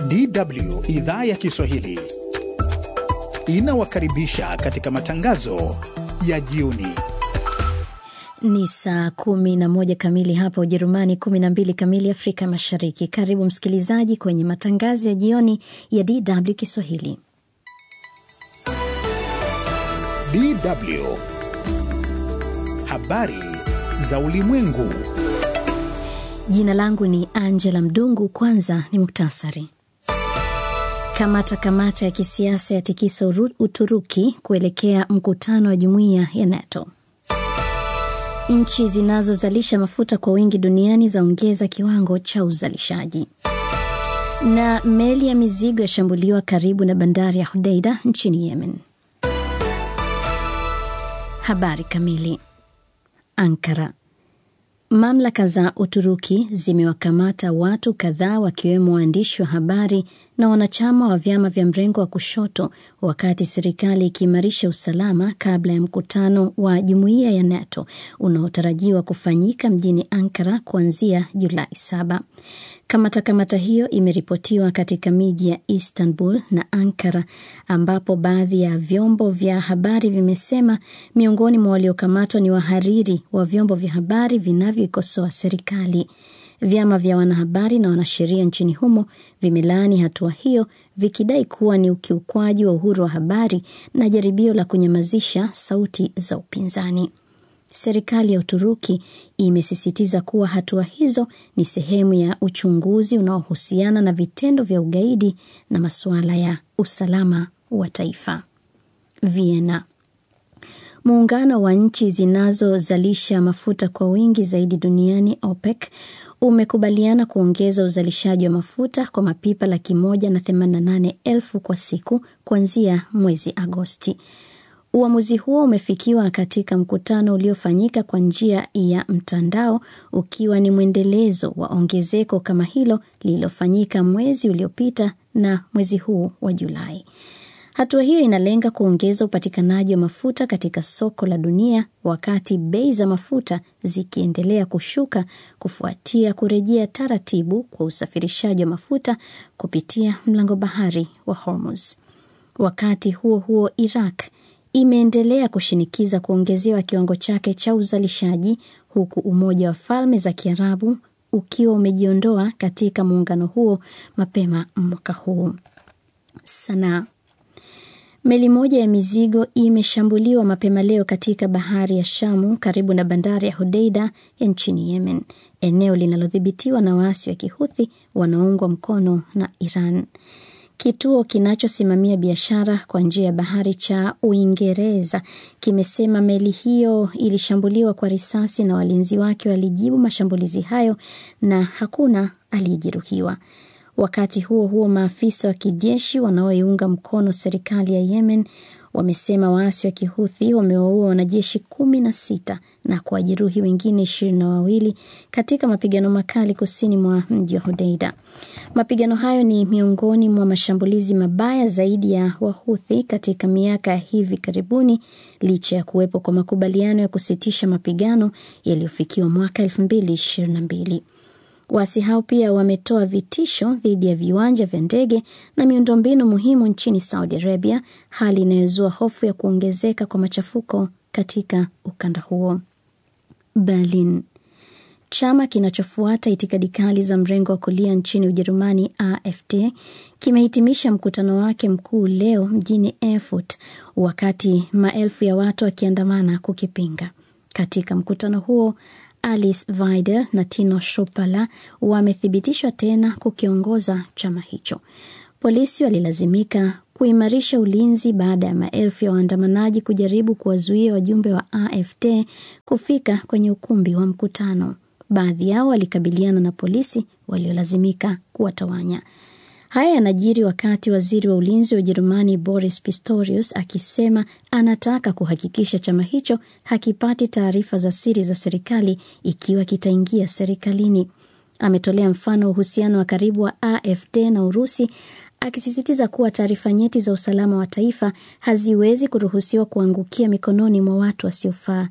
DW idhaa ya Kiswahili inawakaribisha katika matangazo ya jioni. Ni saa kumi na moja kamili hapa Ujerumani, kumi na mbili kamili Afrika Mashariki. Karibu msikilizaji kwenye matangazo ya jioni ya DW Kiswahili. DW habari za ulimwengu. Jina langu ni Angela Mdungu. Kwanza ni muktasari. Kamata kamata ya kisiasa ya tikisa Uturuki kuelekea mkutano wa jumuiya ya NATO. Nchi zinazozalisha mafuta kwa wingi duniani zaongeza kiwango cha uzalishaji. Na meli ya mizigo yashambuliwa karibu na bandari ya Hodeida nchini Yemen. Habari kamili. Ankara. Mamlaka za Uturuki zimewakamata watu kadhaa wakiwemo waandishi wa habari na wanachama wa vyama vya mrengo wa kushoto wakati serikali ikiimarisha usalama kabla ya mkutano wa jumuiya ya NATO unaotarajiwa kufanyika mjini Ankara kuanzia Julai saba. Kamata kamata hiyo imeripotiwa katika miji ya Istanbul na Ankara, ambapo baadhi ya vyombo vya habari vimesema miongoni mwa waliokamatwa ni wahariri wa vyombo vya habari vinavyoikosoa serikali. Vyama vya wanahabari na wanasheria nchini humo vimelaani hatua hiyo, vikidai kuwa ni ukiukwaji wa uhuru wa habari na jaribio la kunyamazisha sauti za upinzani. Serikali ya Uturuki imesisitiza kuwa hatua hizo ni sehemu ya uchunguzi unaohusiana na vitendo vya ugaidi na masuala ya usalama wa taifa. Vienna. Muungano wa nchi zinazozalisha mafuta kwa wingi zaidi duniani OPEC umekubaliana kuongeza uzalishaji wa mafuta kwa mapipa laki moja na themanini na nane elfu kwa siku kuanzia mwezi Agosti. Uamuzi huo umefikiwa katika mkutano uliofanyika kwa njia ya mtandao ukiwa ni mwendelezo wa ongezeko kama hilo lililofanyika mwezi uliopita na mwezi huu wa Julai. Hatua hiyo inalenga kuongeza upatikanaji wa mafuta katika soko la dunia wakati bei za mafuta zikiendelea kushuka kufuatia kurejea taratibu kwa usafirishaji wa mafuta kupitia mlango bahari wa Hormuz. Wakati huo huo, Iraq imeendelea kushinikiza kuongezewa kiwango chake cha uzalishaji huku Umoja wa Falme za Kiarabu ukiwa umejiondoa katika muungano huo mapema mwaka huu. Sanaa. Meli moja ya mizigo imeshambuliwa mapema leo katika bahari ya Shamu karibu na bandari ya Hodeida ya nchini Yemen, eneo linalodhibitiwa na waasi wa Kihuthi wanaoungwa mkono na Iran. Kituo kinachosimamia biashara kwa njia ya bahari cha Uingereza kimesema meli hiyo ilishambuliwa kwa risasi na walinzi wake walijibu mashambulizi hayo na hakuna aliyejeruhiwa. Wakati huo huo, maafisa wa kijeshi wanaoiunga mkono serikali ya Yemen wamesema waasi wa Kihuthi wamewaua wanajeshi kumi na sita na kuwajeruhi wengine ishirini na wawili katika mapigano makali kusini mwa mji wa Hodeida. Mapigano hayo ni miongoni mwa mashambulizi mabaya zaidi ya Wahuthi katika miaka ya hivi karibuni, licha ya kuwepo kwa makubaliano ya kusitisha mapigano yaliyofikiwa mwaka elfu mbili ishirini na mbili. Waasi hao pia wametoa vitisho dhidi ya viwanja vya ndege na miundombinu muhimu nchini Saudi Arabia, hali inayozua hofu ya kuongezeka kwa machafuko katika ukanda huo. Berlin. Chama kinachofuata itikadi kali za mrengo wa kulia nchini Ujerumani, AfD, kimehitimisha mkutano wake mkuu leo mjini Erfurt, wakati maelfu ya watu wakiandamana kukipinga. Katika mkutano huo Alice Weidel na Tino Shopala wamethibitishwa tena kukiongoza chama hicho. Polisi walilazimika kuimarisha ulinzi baada ya maelfu ya waandamanaji kujaribu kuwazuia wajumbe wa AfD kufika kwenye ukumbi wa mkutano. Baadhi yao walikabiliana na polisi waliolazimika kuwatawanya. Haya yanajiri wakati waziri wa ulinzi wa Ujerumani Boris Pistorius akisema anataka kuhakikisha chama hicho hakipati taarifa za siri za serikali ikiwa kitaingia serikalini. Ametolea mfano wa uhusiano wa karibu wa AfD na Urusi akisisitiza kuwa taarifa nyeti za usalama wa taifa haziwezi kuruhusiwa kuangukia mikononi mwa watu wasiofaa.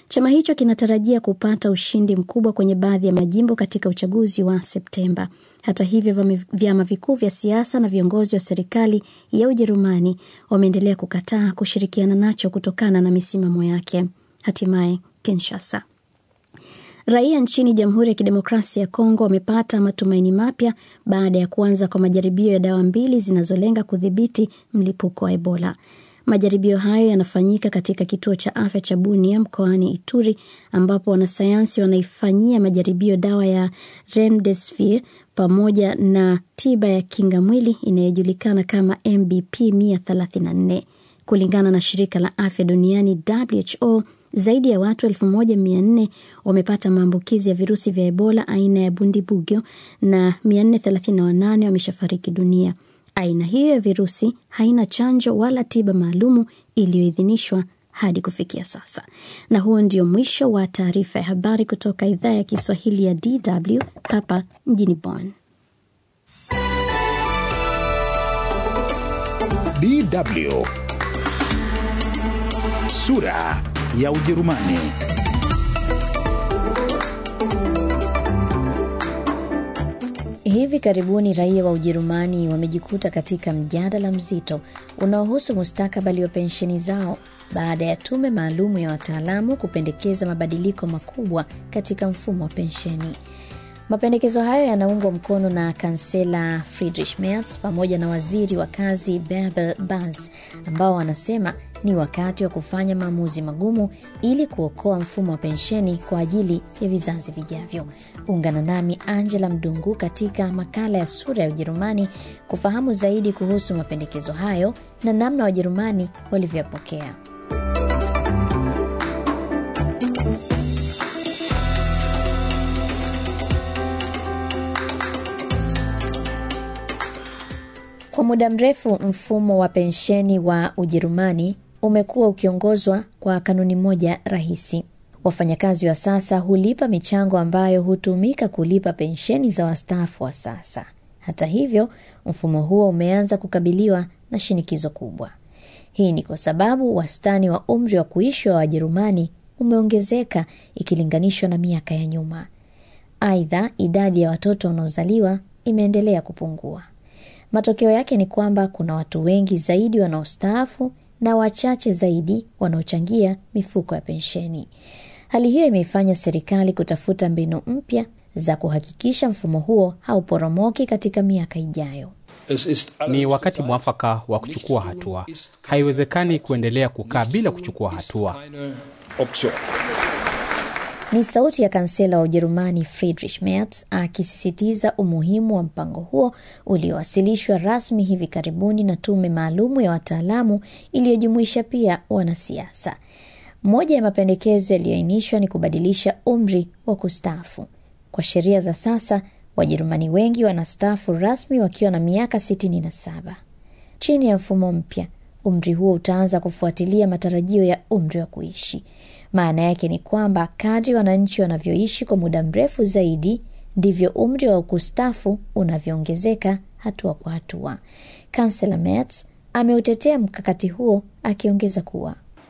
Chama hicho kinatarajia kupata ushindi mkubwa kwenye baadhi ya majimbo katika uchaguzi wa Septemba. Hata hivyo, vyama vikuu vya siasa na viongozi wa serikali ya Ujerumani wameendelea kukataa kushirikiana nacho kutokana na misimamo yake. Hatimaye Kinshasa. Raia nchini Jamhuri ya Kidemokrasia ya Kongo wamepata matumaini mapya baada ya kuanza kwa majaribio ya dawa mbili zinazolenga kudhibiti mlipuko wa Ebola. Majaribio hayo yanafanyika katika kituo cha afya cha Bunia mkoani Ituri, ambapo wanasayansi wanaifanyia majaribio dawa ya Remdesivir pamoja na tiba ya kinga mwili inayojulikana kama MBP 134. Kulingana na shirika la afya duniani WHO, zaidi ya watu elfu moja mia nne wamepata maambukizi ya virusi vya Ebola aina ya Bundibugyo na 438 wameshafariki dunia. Aina hiyo ya virusi haina chanjo wala tiba maalumu iliyoidhinishwa hadi kufikia sasa. Na huo ndio mwisho wa taarifa ya habari kutoka idhaa ya Kiswahili ya DW hapa mjini Bonn. DW sura ya Ujerumani. Hivi karibuni raia wa Ujerumani wamejikuta katika mjadala mzito unaohusu mustakabali wa pensheni zao baada ya tume maalumu ya wataalamu kupendekeza mabadiliko makubwa katika mfumo wa pensheni. Mapendekezo hayo yanaungwa mkono na kansela Friedrich Merz pamoja na waziri wa kazi Bärbel Bas, ambao wanasema ni wakati wa kufanya maamuzi magumu ili kuokoa mfumo wa pensheni kwa ajili ya vizazi vijavyo. Ungana nami Angela Mdungu katika makala ya Sura ya Ujerumani kufahamu zaidi kuhusu mapendekezo hayo na namna Wajerumani walivyoyapokea. Kwa muda mrefu mfumo wa pensheni wa Ujerumani umekuwa ukiongozwa kwa kanuni moja rahisi. Wafanyakazi wa sasa hulipa michango ambayo hutumika kulipa pensheni za wastaafu wa sasa. Hata hivyo, mfumo huo umeanza kukabiliwa na shinikizo kubwa. Hii ni kwa sababu wastani wa umri wa kuishi wa Wajerumani umeongezeka ikilinganishwa na miaka ya nyuma. Aidha, idadi ya watoto wanaozaliwa imeendelea kupungua. Matokeo yake ni kwamba kuna watu wengi zaidi wanaostaafu na wachache zaidi wanaochangia mifuko ya pensheni. Hali hiyo imeifanya serikali kutafuta mbinu mpya za kuhakikisha mfumo huo hauporomoki katika miaka ijayo. Ni wakati mwafaka wa kuchukua hatua. Haiwezekani kuendelea kukaa bila kuchukua hatua. Ni sauti ya kansela wa Ujerumani Friedrich Merz akisisitiza umuhimu wa mpango huo uliowasilishwa rasmi hivi karibuni na tume maalumu ya wataalamu iliyojumuisha pia wanasiasa. Moja ya mapendekezo yaliyoainishwa ni kubadilisha umri wa kustaafu. Kwa sheria za sasa, Wajerumani wengi wanastaafu rasmi wakiwa na miaka 67. Chini ya mfumo mpya, umri huo utaanza kufuatilia matarajio ya umri wa kuishi. Maana yake ni kwamba kadri wananchi wanavyoishi kwa muda mrefu zaidi ndivyo umri wa kustaafu unavyoongezeka hatua kwa hatua. Kansela Merz ameutetea mkakati huo akiongeza kuwa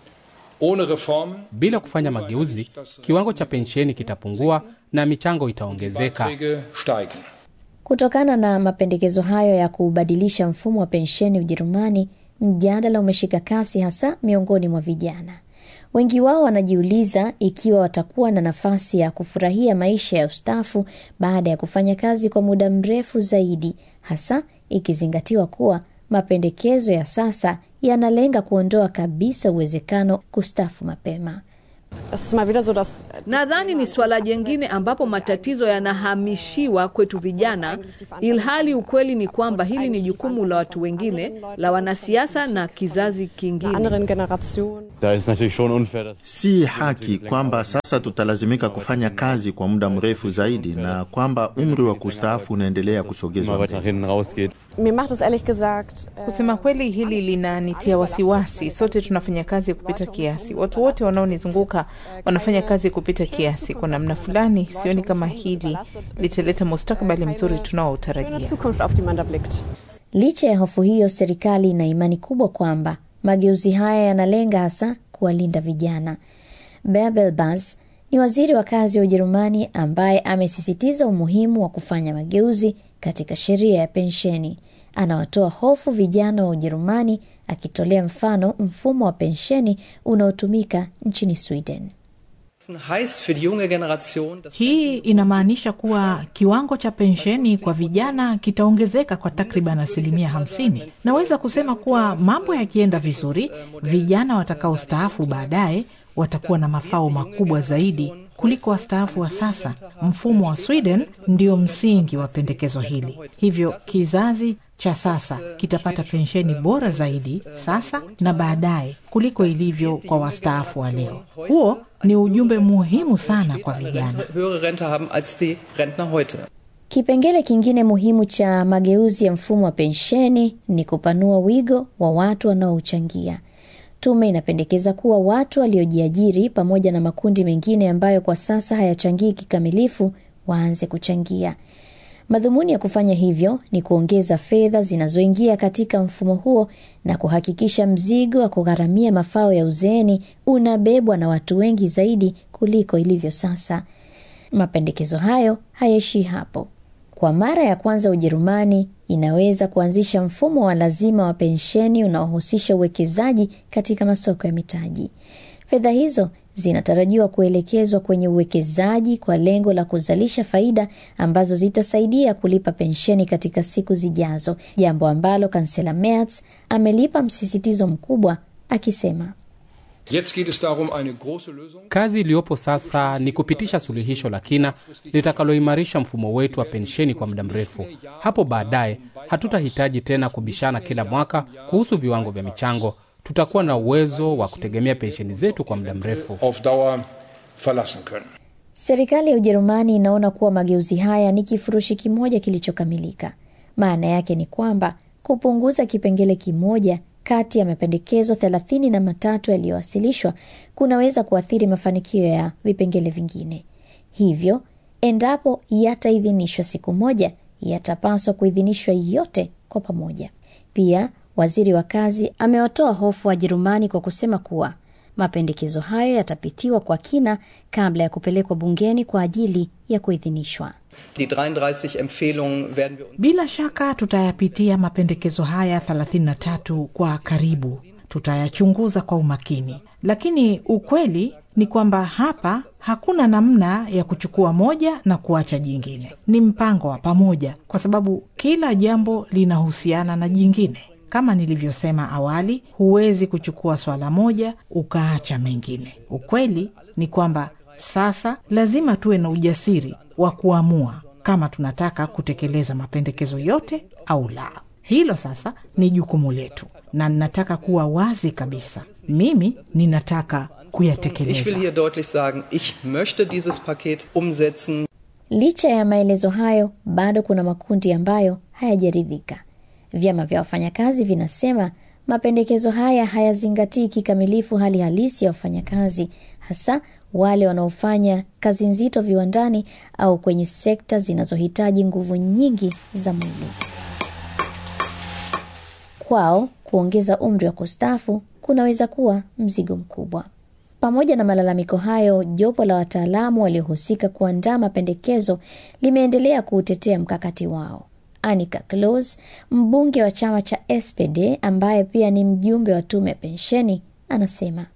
bila kufanya mageuzi, kiwango cha pensheni kitapungua na michango itaongezeka. Kutokana na mapendekezo hayo ya kubadilisha mfumo wa pensheni Ujerumani, mjadala umeshika kasi, hasa miongoni mwa vijana. Wengi wao wanajiuliza ikiwa watakuwa na nafasi ya kufurahia maisha ya ustaafu baada ya kufanya kazi kwa muda mrefu zaidi, hasa ikizingatiwa kuwa mapendekezo ya sasa yanalenga kuondoa kabisa uwezekano kustaafu mapema. Nadhani ni suala jengine ambapo matatizo yanahamishiwa kwetu vijana, ilhali ukweli ni kwamba hili ni jukumu la watu wengine, la wanasiasa na kizazi kingine. Si haki kwamba sasa tutalazimika kufanya kazi kwa muda mrefu zaidi na kwamba umri wa kustaafu unaendelea kusogezwa. Kusema kweli, hili linanitia wasiwasi. Sote tunafanya kazi kupita kiasi, watu wote wanaonizunguka wanafanya kazi kupita kiasi. Kwa namna fulani, sioni kama hili litaleta mustakabali mzuri tunaoutarajia. Licha ya hofu hiyo, serikali ina imani kubwa kwamba mageuzi haya yanalenga hasa kuwalinda vijana. Bärbel Bas ni waziri wa kazi wa Ujerumani ambaye amesisitiza umuhimu wa kufanya mageuzi katika sheria ya pensheni. Anawatoa hofu vijana wa Ujerumani akitolea mfano mfumo wa pensheni unaotumika nchini Sweden. Hii inamaanisha kuwa kiwango cha pensheni kwa vijana kitaongezeka kwa takriban asilimia hamsini. Naweza kusema kuwa mambo yakienda vizuri, vijana watakaostaafu baadaye watakuwa na mafao makubwa zaidi kuliko wastaafu wa sasa. Mfumo wa Sweden ndio msingi wa pendekezo hili, hivyo kizazi cha sasa kitapata pensheni bora zaidi sasa na baadaye kuliko ilivyo kwa wastaafu wa leo. Huo ni ujumbe muhimu sana kwa vijana. Kipengele kingine muhimu cha mageuzi ya mfumo wa pensheni ni kupanua wigo wa watu wanaouchangia. Tume inapendekeza kuwa watu waliojiajiri pamoja na makundi mengine ambayo kwa sasa hayachangii kikamilifu waanze kuchangia. Madhumuni ya kufanya hivyo ni kuongeza fedha zinazoingia katika mfumo huo na kuhakikisha mzigo wa kugharamia mafao ya uzeeni unabebwa na watu wengi zaidi kuliko ilivyo sasa. Mapendekezo hayo hayaishii hapo. Kwa mara ya kwanza Ujerumani inaweza kuanzisha mfumo wa lazima wa pensheni unaohusisha uwekezaji katika masoko ya mitaji. Fedha hizo zinatarajiwa kuelekezwa kwenye uwekezaji kwa lengo la kuzalisha faida ambazo zitasaidia kulipa pensheni katika siku zijazo, jambo ambalo kansela Merz amelipa msisitizo mkubwa akisema Kazi iliyopo sasa ni kupitisha suluhisho la kina litakaloimarisha mfumo wetu wa pensheni kwa muda mrefu. Hapo baadaye hatutahitaji tena kubishana kila mwaka kuhusu viwango vya michango. Tutakuwa na uwezo wa kutegemea pensheni zetu kwa muda mrefu. Serikali ya Ujerumani inaona kuwa mageuzi haya ni kifurushi kimoja kilichokamilika. Maana yake ni kwamba kupunguza kipengele kimoja kati ya mapendekezo thelathini na matatu yaliyowasilishwa kunaweza kuathiri mafanikio ya vipengele vingine. Hivyo, endapo yataidhinishwa siku moja, yatapaswa kuidhinishwa yote kwa pamoja. Pia waziri wa kazi amewatoa hofu Wajerumani kwa kusema kuwa mapendekezo hayo yatapitiwa kwa kina kabla ya kupelekwa bungeni kwa ajili ya kuidhinishwa. Bila shaka tutayapitia mapendekezo haya 33 kwa karibu, tutayachunguza kwa umakini, lakini ukweli ni kwamba hapa hakuna namna ya kuchukua moja na kuacha jingine. Ni mpango wa pamoja, kwa sababu kila jambo linahusiana na jingine. Kama nilivyosema awali, huwezi kuchukua swala moja ukaacha mengine. Ukweli ni kwamba sasa lazima tuwe na ujasiri wa kuamua kama tunataka kutekeleza mapendekezo yote au la. Hilo sasa ni jukumu letu, na ninataka kuwa wazi kabisa, mimi ninataka kuyatekeleza. Licha ya maelezo hayo, bado kuna makundi ambayo hayajaridhika. Vyama vya wafanyakazi vinasema mapendekezo haya hayazingatii kikamilifu hali halisi ya wafanyakazi, hasa wale wanaofanya kazi nzito viwandani au kwenye sekta zinazohitaji nguvu nyingi za mwili. Kwao kuongeza umri wa kustaafu kunaweza kuwa mzigo mkubwa. Pamoja na malalamiko hayo, jopo la wataalamu waliohusika kuandaa mapendekezo limeendelea kuutetea mkakati wao. Annika Close, mbunge wa chama cha SPD ambaye pia ni mjumbe wa tume ya pensheni, anasema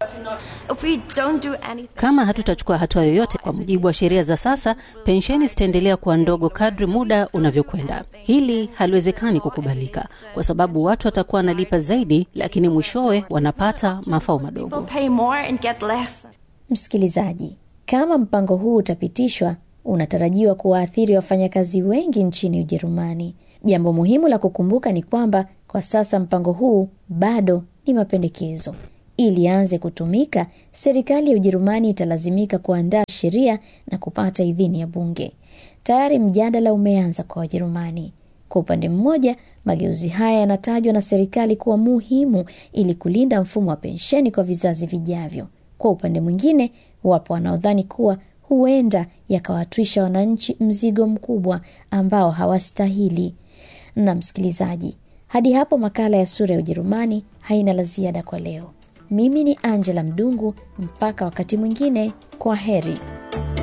kama hatutachukua hatua yoyote kwa mujibu wa sheria za sasa, pensheni zitaendelea kuwa ndogo kadri muda unavyokwenda. Hili haliwezekani kukubalika, kwa sababu watu watakuwa wanalipa zaidi, lakini mwishowe wanapata mafao madogo. Msikilizaji, kama mpango huu utapitishwa unatarajiwa kuwaathiri wafanyakazi wengi nchini Ujerumani. Jambo muhimu la kukumbuka ni kwamba kwa sasa mpango huu bado ni mapendekezo. Ili aanze kutumika, serikali ya Ujerumani italazimika kuandaa sheria na kupata idhini ya bunge. Tayari mjadala umeanza kwa Wajerumani. Kwa upande mmoja, mageuzi haya yanatajwa na serikali kuwa muhimu ili kulinda mfumo wa pensheni kwa vizazi vijavyo. Kwa upande mwingine, wapo wanaodhani kuwa huenda yakawatwisha wananchi mzigo mkubwa ambao hawastahili. Na msikilizaji, hadi hapo makala ya Sura ya Ujerumani haina la ziada kwa leo. Mimi ni Angela Mdungu, mpaka wakati mwingine, kwa heri.